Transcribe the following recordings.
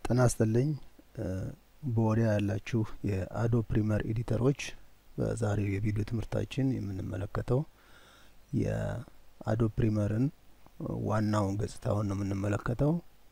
ጤና ይስጥልኝ በወዲያ ያላችሁ የአዶ ፕሪመር ኤዲተሮች በዛሬው የቪዲዮ ትምህርታችን የምንመለከተው የአዶ ፕሪመርን ዋናውን ገጽታውን ነው የምንመለከተው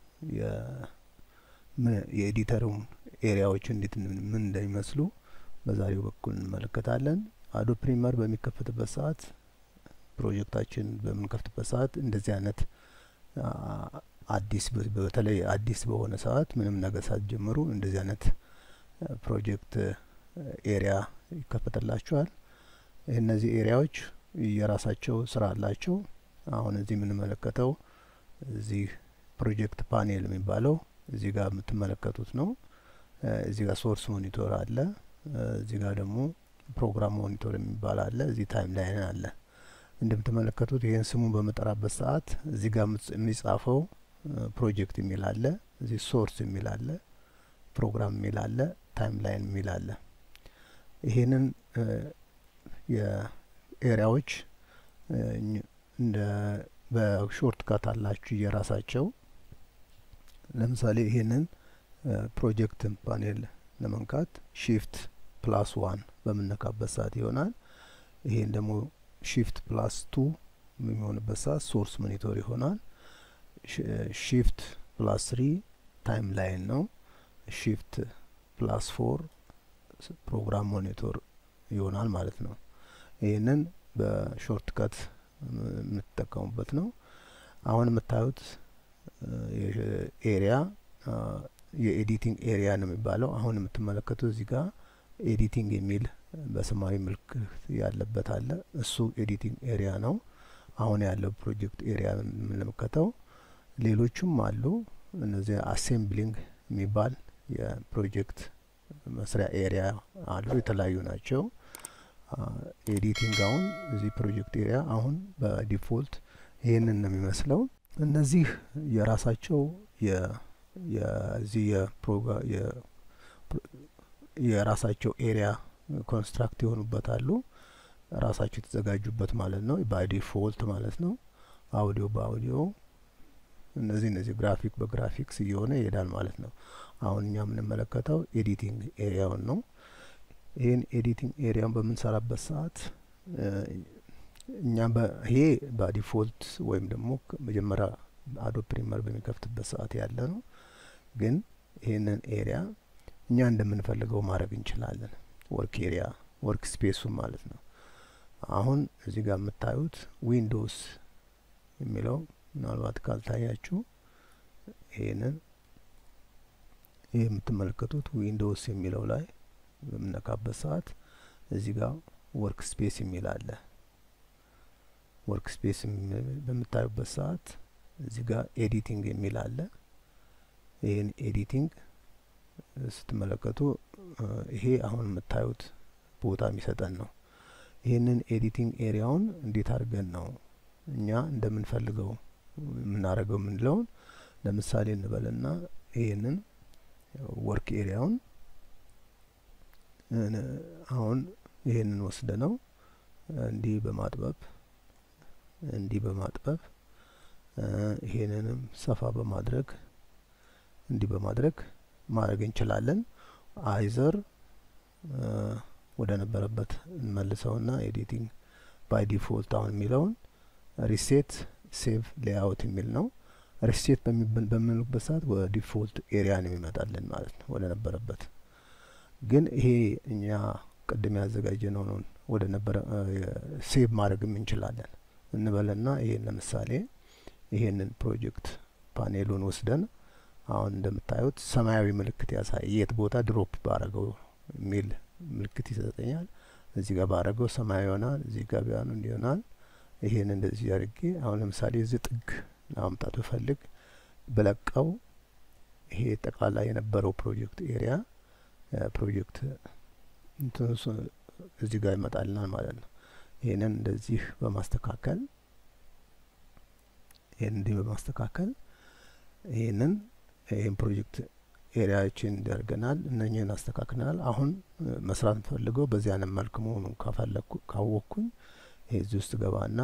የኤዲተሩን ኤሪያዎች እንዴት ምን እንደሚመስሉ በዛሬው በኩል እንመለከታለን። አዶ ፕሪመር በሚከፈትበት ሰዓት ፕሮጀክታችን በምንከፍትበት ሰዓት እንደዚህ አይነት አዲስ በተለይ አዲስ በሆነ ሰዓት ምንም ነገር ሳትጀምሩ እንደዚህ አይነት ፕሮጀክት ኤሪያ ይከፈትላችኋል። እነዚህ ኤሪያዎች የራሳቸው ስራ አላቸው። አሁን እዚህ የምንመለከተው እዚህ ፕሮጀክት ፓኔል የሚባለው እዚህ ጋር የምትመለከቱት ነው። እዚህ ጋር ሶርስ ሞኒቶር አለ። እዚህ ጋር ደግሞ ፕሮግራም ሞኒቶር የሚባል አለ። እዚህ ታይም ላይን አለ። እንደምትመለከቱት ይህን ስሙን በመጠራበት ሰዓት እዚህ ጋር የሚጻፈው ፕሮጀክት የሚል አለ። እዚህ ሶርስ የሚል አለ። ፕሮግራም የሚል አለ። ታይም ላይን የሚል አለ። ይሄንን የኤሪያዎች እንደ በሾርት ካት አላችሁ የራሳቸው ለምሳሌ ይሄንን ፕሮጀክት ፓኔል ለመንካት ሺፍት ፕላስ ዋን በምነካበት ሰዓት ይሆናል። ይሄን ደግሞ ሺፍት ፕላስ ቱ በሚሆንበት ሰዓት ሶርስ ሞኒቶር ይሆናል። ሺፍት ፕላስ ስሪ ታይም ላይን ነው። ሺፍት ፕላስ ፎር ፕሮግራም ሞኒቶር ይሆናል ማለት ነው። ይህንን በሾርት ከት የምትጠቀሙበት ነው። አሁን የምታዩት ኤሪያ የኤዲቲንግ ኤሪያ ነው የሚባለው። አሁን የምትመለከቱት እዚህ ጋር ኤዲቲንግ የሚል በሰማያዊ ምልክት ያለበት አለ። እሱ ኤዲቲንግ ኤሪያ ነው። አሁን ያለው ፕሮጀክት ኤሪያ የምንመለከተው ሌሎቹም አሉ። እነዚህ አሴምብሊንግ የሚባል የፕሮጀክት መስሪያ ኤሪያ አሉ። የተለያዩ ናቸው። ኤዲቲንግ አሁን እዚህ ፕሮጀክት ኤሪያ አሁን በዲፎልት ይህንን ነው የሚመስለው። እነዚህ የራሳቸው የዚህ የፕሮጋ የራሳቸው ኤሪያ ኮንስትራክት የሆኑበት አሉ። ራሳቸው የተዘጋጁበት ማለት ነው። ባይ ዲፎልት ማለት ነው። አውዲዮ በአውዲዮ እነዚህ እነዚህ ግራፊክ በግራፊክስ እየሆነ ይሄዳል ማለት ነው። አሁን እኛ የምንመለከተው ኤዲቲንግ ኤሪያውን ነው። ይህን ኤዲቲንግ ኤሪያውን በምንሰራበት ሰዓት እኛ ይሄ በዲፎልት ወይም ደግሞ መጀመሪያ አዶ ፕሪመር በሚከፍትበት ሰዓት ያለ ነው። ግን ይህንን ኤሪያ እኛ እንደምንፈልገው ማድረግ እንችላለን። ወርክ ኤሪያ ወርክ ስፔሱን ማለት ነው። አሁን እዚህ ጋር የምታዩት ዊንዶውስ የሚለው ምናልባት ካልታያችሁ ይህንን ይህ የምትመለከቱት ዊንዶውስ የሚለው ላይ በምነካበት ሰዓት እዚህ ጋር ወርክ ስፔስ የሚል አለ። ወርክ ስፔስ በምታዩበት ሰዓት እዚህ ጋር ኤዲቲንግ የሚል አለ። ይህን ኤዲቲንግ ስትመለከቱ ይሄ አሁን የምታዩት ቦታ የሚሰጠን ነው። ይህንን ኤዲቲንግ ኤሪያውን እንዴት አድርገን ነው እኛ እንደምንፈልገው የምናደርገው የምንለውን ለምሳሌ እንበልና ይህንን ወርክ ኤሪያውን አሁን ይህንን ወስደ ነው እንዲህ በማጥበብ እንዲህ በማጥበብ ይሄንንም ሰፋ በማድረግ እንዲህ በማድረግ ማድረግ እንችላለን። አይዘር ወደ ነበረበት እንመልሰውና ኤዲቲንግ ባይ ዲፎልት አሁን የሚለውን ሪሴት ሴቭ ሌአውት የሚል ነው። ሪሴት በምንልበት ሰዓት ወደ ዲፎልት ኤሪያ ነው የሚመጣልን ማለት ነው፣ ወደ ነበረበት። ግን ይሄ እኛ ቅድም ያዘጋጀ ነው ወደ ነበረ ሴቭ ማድረግም እንችላለን እንበልና ይሄን ለምሳሌ ይሄንን ፕሮጀክት ፓኔሉን ወስደን አሁን እንደምታዩት ሰማያዊ ምልክት ያሳይ የት ቦታ ድሮፕ ባረገው የሚል ምልክት ይሰጠኛል። እዚህ ጋር ባረገው ሰማያዊ ይሆናል። እዚህ ጋር ቢሆን እንዲሆናል። ይሄን እንደዚህ አድርጌ አሁን ለምሳሌ እዚህ ጥግ ለማምጣት ብፈልግ በለቀው ይሄ ጠቅላላ የነበረው ፕሮጀክት ኤሪያ ፕሮጀክት እዚህ ጋር ይመጣልናል ማለት ነው። ይሄንን እንደዚህ በማስተካከል ይሄን እንዲህ በማስተካከል ይሄንን ይሄን ፕሮጀክት ኤሪያችን ያደርገናል። እነኚህን አስተካክለናል። አሁን መስራት ፈልገው በዚህ አይነት መልክ መሆኑን ካፈለኩ ካወቅኩኝ ይሄ እዚህ ውስጥ ገባና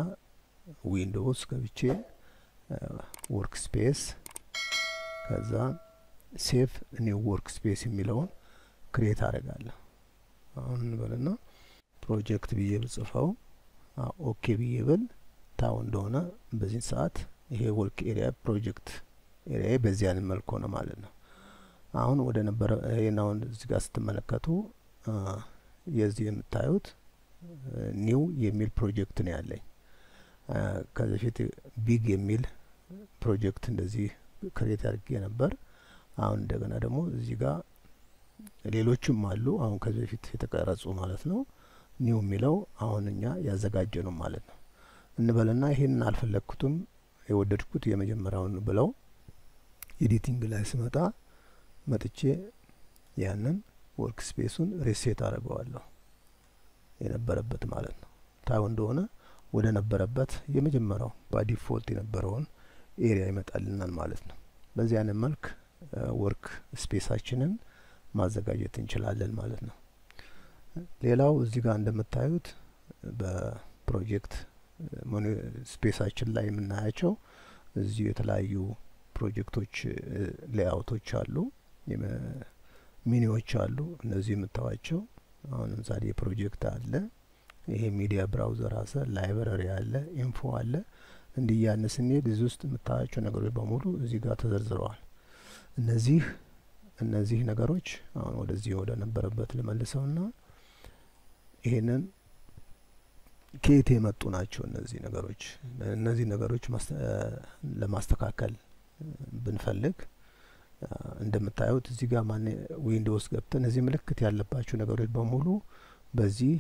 ዊንዶውስ ገብቼ ወርክ ስፔስ ከዛ ሴቭ ኒው ወርክ ስፔስ የሚለውን ክሬት አደርጋለሁ። አሁን እንበልና ፕሮጀክት ብዬ ብጽፈው ኦኬ ብዬ ብል ታው እንደሆነ በዚህ ሰዓት ይሄ ወርክ ኤሪያ ፕሮጀክት ኤሪያ በዚህ አይነት መልክ ሆነ ማለት ነው። አሁን ወደ ነበረ ይሄን አሁን እዚህ ጋር ስትመለከቱ የዚህ የምታዩት ኒው የሚል ፕሮጀክት ነው ያለኝ። ከዚህ በፊት ቢግ የሚል ፕሮጀክት እንደዚህ ክሬት አድርጌ ነበር። አሁን እንደገና ደግሞ እዚህ ጋር ሌሎችም አሉ። አሁን ከዚህ በፊት የተቀረጹ ማለት ነው። ኒው የሚለው አሁን እኛ ያዘጋጀ ነው ማለት ነው። እንበልና ይሄንን አልፈለግኩትም የወደድኩት የመጀመሪያውን ብለው ኤዲቲንግ ላይ ስመጣ መጥቼ ያንን ወርክ ስፔሱን ሪሴት አድርገዋለሁ የነበረበት ማለት ነው። ታዩ እንደሆነ ወደ ነበረበት የመጀመሪያው በዲፎልት የነበረውን ኤሪያ ይመጣልናል ማለት ነው። በዚህ አይነት መልክ ወርክ ስፔሳችንን ማዘጋጀት እንችላለን ማለት ነው። ሌላው እዚህ ጋር እንደምታዩት በፕሮጀክት ስፔሳችን ላይ የምናያቸው እዚሁ የተለያዩ ፕሮጀክቶች ሌአውቶች አሉ፣ ሚኒዎች አሉ። እነዚህ የምታዋቸው አሁን ለምሳሌ የፕሮጀክት አለ፣ ይሄ ሚዲያ ብራውዘር አለ፣ ላይብረሪ አለ፣ ኢንፎ አለ። እንዲህ እያልን ስንሄድ እዚህ ውስጥ የምታያቸው ነገሮች በሙሉ እዚህ ጋር ተዘርዝረዋል። እነዚህ እነዚህ ነገሮች አሁን ወደዚህ ወደ ነበረበት ልመልሰውና ይሄንን ከየት የመጡ ናቸው? እነዚህ ነገሮች እነዚህ ነገሮች ለማስተካከል ብንፈልግ እንደምታዩት እዚህ ጋር ማን ዊንዶውስ ገብተን እዚህ ምልክት ያለባቸው ነገሮች በሙሉ በዚህ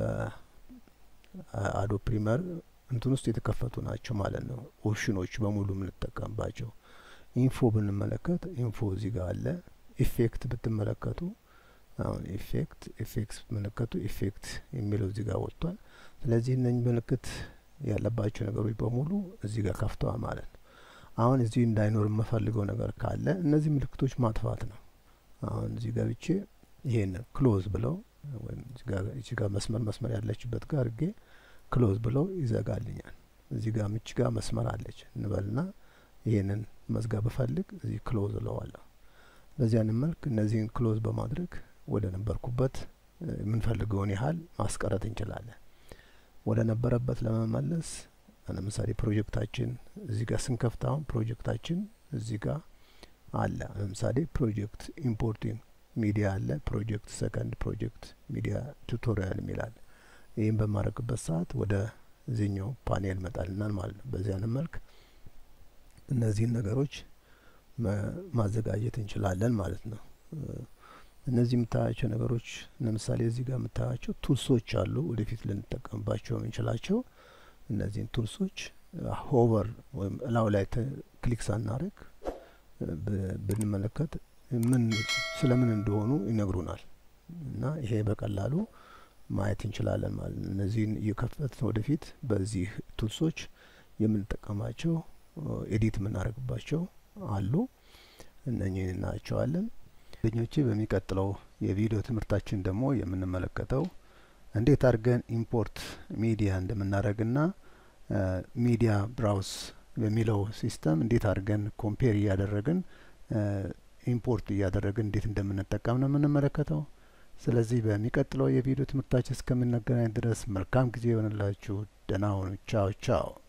በአዶ ፕሪመር እንትን ውስጥ የተከፈቱ ናቸው ማለት ነው። ኦፕሽኖች በሙሉ የምንጠቀምባቸው ኢንፎ ብንመለከት ኢንፎ እዚህ ጋር አለ። ኢፌክት ብትመለከቱ አሁን ኢፌክት ኢፌክት ብትመለከቱ ኢፌክት የሚለው እዚህ ጋር ወጥቷል። ስለዚህ እነኝህ ምልክት ያለባቸው ነገሮች በሙሉ እዚህ ጋር ከፍተዋል ማለት ነው። አሁን እዚህ እንዳይኖር የምፈልገው ነገር ካለ እነዚህ ምልክቶች ማጥፋት ነው። አሁን እዚህ ገብቼ ይሄን ክሎዝ ብለው ወይም እዚህ ጋር መስመር መስመር ያለችበት ጋር እርጌ ክሎዝ ብለው ይዘጋልኛል። እዚህ ጋር ምች ጋር መስመር አለች እንበልና ይሄንን መዝጋት ብፈልግ እዚህ ክሎዝ እለዋለሁ። በዚያን መልክ እነዚህን ክሎዝ በማድረግ ወደ ነበርኩበት የምንፈልገውን ያህል ማስቀረት እንችላለን። ወደ ነበረበት ለመመለስ ለምሳሌ ፕሮጀክታችን እዚህ ጋር ስንከፍት አሁን ፕሮጀክታችን እዚህ ጋር አለ። ለምሳሌ ፕሮጀክት ኢምፖርቲንግ ሚዲያ አለ። ፕሮጀክት ሰከንድ ፕሮጀክት ሚዲያ ቱቶሪያል የሚላል ይህም በማድረግበት ሰዓት ወደ እዚህኛው ፓኔል መጣልናል ማለት ነው። በዚያን መልክ እነዚህን ነገሮች ማዘጋጀት እንችላለን ማለት ነው። እነዚህ የምታያቸው ነገሮች ለምሳሌ እዚህ ጋር የምታያቸው ቱልሶች አሉ። ወደፊት ልንጠቀምባቸው የምንችላቸው እነዚህን ቱልሶች ሆቨር ወይም እላው ላይ ክሊክ ሳናደርግ ብንመለከት ምን ስለምን እንደሆኑ ይነግሩናል እና ይሄ በቀላሉ ማየት እንችላለን ማለት ነው። እነዚህን እየከፈትን ወደፊት በዚህ ቱልሶች የምንጠቀማቸው ኤዲት የምናደርግባቸው አሉ። እነኚህን እናያቸዋለን። ጓደኞቼ በሚቀጥለው የቪዲዮ ትምህርታችን ደግሞ የምንመለከተው እንዴት አድርገን ኢምፖርት ሚዲያ እንደምናደርግና ሚዲያ ብራውስ በሚለው ሲስተም እንዴት አድርገን ኮምፔር እያደረግን ኢምፖርት እያደረግን እንዴት እንደምንጠቀም ነው የምንመለከተው። ስለዚህ በሚቀጥለው የቪዲዮ ትምህርታችን እስከምንገናኝ ድረስ መልካም ጊዜ ይሆንላችሁ። ደህና ሁኑ። ቻው ቻው።